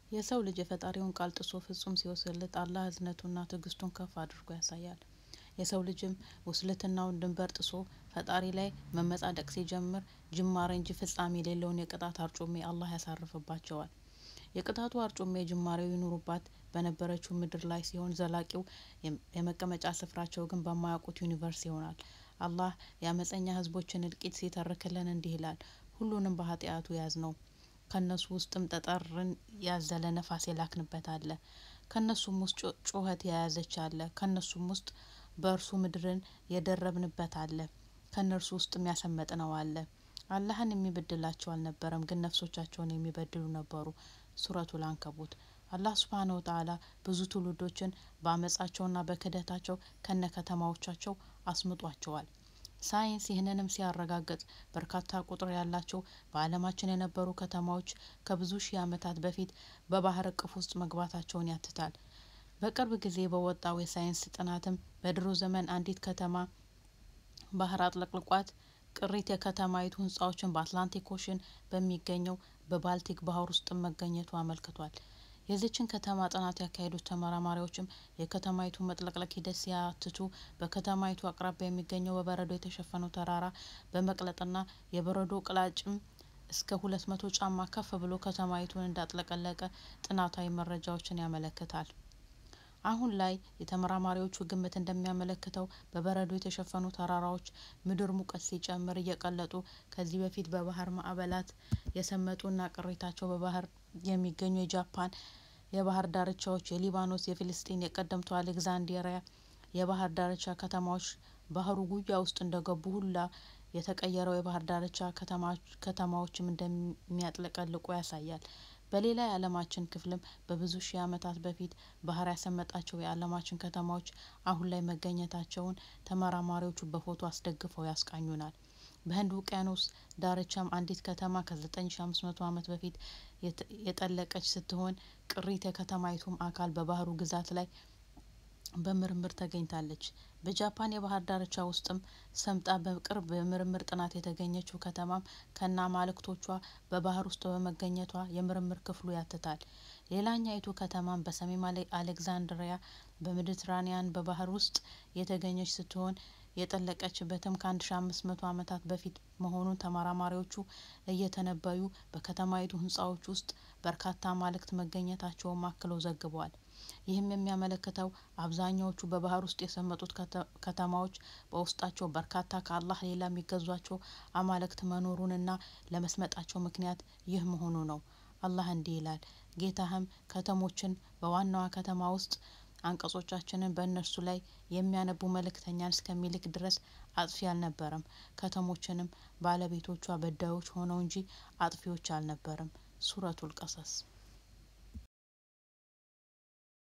የሰው ልጅ የፈጣሪውን ቃል ጥሶ ፍጹም ሲወስልት አላህ እዝነቱና ትዕግስቱን ከፍ አድርጎ ያሳያል። የሰው ልጅም ውስልትናውን ድንበር ጥሶ ፈጣሪ ላይ መመጻደቅ ሲጀምር ጅማሬ እንጂ ፍጻሜ የሌለውን የቅጣት አርጩሜ አላህ ያሳርፍባቸዋል። የቅጣቱ አርጩሜ ጅማሬው ይኑሩባት በነበረችው ምድር ላይ ሲሆን ዘላቂው የመቀመጫ ስፍራቸው ግን በማያውቁት ዩኒቨርስ ይሆናል። አላህ የአመፀኛ ህዝቦችን እልቂት ሲተርክልን እንዲህ ይላል። ሁሉንም በኃጢአቱ ያዝነው ከነሱ ውስጥም ጠጠርን ያዘለ ነፋስ የላክንበት አለ። ከነሱም ውስጥ ጩኸት የያዘች አለ። ከነሱም ውስጥ በእርሱ ምድርን የደረብንበት አለ። ከእነርሱ ውስጥም ያሰመጥነው አለ። አላህን የሚበድላቸው አልነበረም፣ ግን ነፍሶቻቸውን የሚበድሉ ነበሩ። ሱረቱል አንከቡት አላህ ሱብሃነሁ ወተዓላ ብዙ ትውልዶችን በአመጻቸውና በክህደታቸው ከነ ከተማዎቻቸው አስምጧቸዋል። ሳይንስ ይህንንም ሲያረጋግጥ በርካታ ቁጥር ያላቸው በዓለማችን የነበሩ ከተማዎች ከብዙ ሺህ ዓመታት በፊት በባህር እቅፍ ውስጥ መግባታቸውን ያትታል። በቅርብ ጊዜ በወጣው የሳይንስ ጥናትም በድሮ ዘመን አንዲት ከተማ ባህር አጥለቅልቋት ቅሪት የከተማይቱ ህንጻዎችን በአትላንቲክ ኦሽን በሚገኘው በባልቲክ ባህር ውስጥ መገኘቱ አመልክቷል። የዚችን ከተማ ጥናት ያካሄዱት ተመራማሪዎችም የከተማይቱ መጥለቅለቅ ሂደት ሲያትቱ በከተማይቱ አቅራቢያ የሚገኘው በበረዶ የተሸፈነው ተራራ በመቅለጥና የበረዶ ቅላጭም እስከ ሁለት መቶ ጫማ ከፍ ብሎ ከተማይቱን እንዳጥለቀለቀ ጥናታዊ መረጃዎችን ያመለክታል። አሁን ላይ የተመራማሪዎቹ ግምት እንደሚያመለክተው በበረዶ የተሸፈኑ ተራራዎች ምድር ሙቀት ሲጨምር እየቀለጡ ከዚህ በፊት በባህር ማዕበላት የሰመጡና ቅሪታቸው በባህር የሚገኙ የጃፓን የባህር ዳርቻዎች፣ የሊባኖስ፣ የፊልስጢን፣ የቀደምቱ አሌክዛንድሪያ የባህር ዳርቻ ከተማዎች ባህሩ ጉያ ውስጥ እንደገቡ ሁላ የተቀየረው የባህር ዳርቻ ከተማዎችም እንደሚያጥለቀልቁ ያሳያል። በሌላ የዓለማችን ክፍልም በብዙ ሺህ ዓመታት በፊት ባህር ያሰመጣቸው የዓለማችን ከተማዎች አሁን ላይ መገኘታቸውን ተመራማሪዎቹ በፎቶ አስደግፈው ያስቃኙናል። በህንድ ውቅያኖስ ዳርቻም አንዲት ከተማ ከዘጠኝ ሺ አምስት መቶ ዓመት በፊት የጠለቀች ስትሆን ቅሪት የከተማይቱም አካል በባህሩ ግዛት ላይ በምርምር ተገኝታለች። በጃፓን የባህር ዳርቻ ውስጥም ሰምጣ በቅርብ በምርምር ጥናት የተገኘችው ከተማም ከነ አማልክቶቿ በባህር ውስጥ በመገኘቷ የምርምር ክፍሉ ያትታል። ሌላኛይቱ ከተማም በሰሜን አሌክዛንድሪያ በሜዲትራኒያን በባህር ውስጥ የተገኘች ስትሆን የጠለቀችበትም ከአንድ ሺ አምስት መቶ ዓመታት በፊት መሆኑን ተመራማሪዎቹ እየተነበዩ በከተማይቱ ህንጻዎች ውስጥ በርካታ አማልክት መገኘታቸውን አክለው ዘግበዋል። ይህም የሚያመለክተው አብዛኛዎቹ በባህር ውስጥ የሰመጡት ከተማዎች በውስጣቸው በርካታ ከአላህ ሌላ የሚገዟቸው አማልክት መኖሩንና ለመስመጣቸው ምክንያት ይህ መሆኑ ነው። አላህ እንዲህ ይላል፣ ጌታህም ከተሞችን በዋናዋ ከተማ ውስጥ አንቀጾቻችንን በእነርሱ ላይ የሚያነቡ መልእክተኛን እስከሚልክ ድረስ አጥፊ አልነበረም። ከተሞችንም ባለቤቶቿ በዳዮች ሆነው እንጂ አጥፊዎች አልነበረም። ሱረቱል ቀሰስ